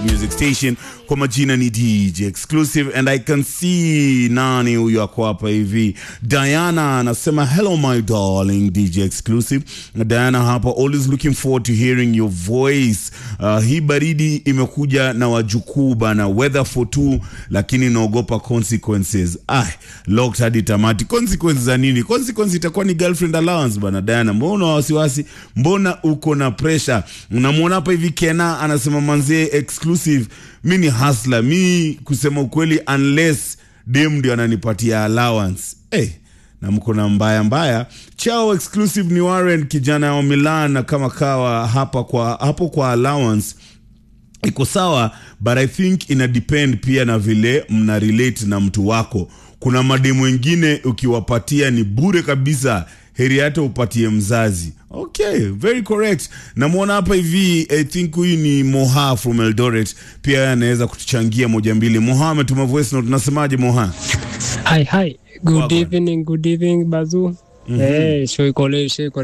music station kwa majina ni DJ Exclusive and I can see nani huyo ako hapa hivi. Diana anasema hello my darling DJ Exclusive. Diana hapa always looking forward to hearing your voice. Uh, hii baridi imekuja na wajukuu bana, weather for two, lakini naogopa consequences. Ah, locked hadi tamati. Consequences za nini? Consequences itakuwa ni girlfriend allowance bana. Diana, mbona una wasiwasi? Mbona uko na pressure? Unamwona hapa hivi Kena anasema manzie exclusive, mi ni hustler, mi kusema ukweli, unless dem ndio ananipatia allowance hey, na mko na mbaya mbaya. Chao exclusive ni Warren kijana wa Milan, na kama kawa hapa kwa hapo kwa allowance iko sawa, but I think ina depend pia na vile mna relate na mtu wako. Kuna mademu wengine ukiwapatia ni bure kabisa, heri hata upatie mzazi. Okay, very correct. Namwona hapa hivi, I think huyu ni Moha from Eldoret, pia anaweza kutuchangia moja mbili. Moha ametuma voice note, unasemaje Moha? Hi, hi. Good Wagwan. evening, good evening, Bazu. Eh, show iko leo, show iko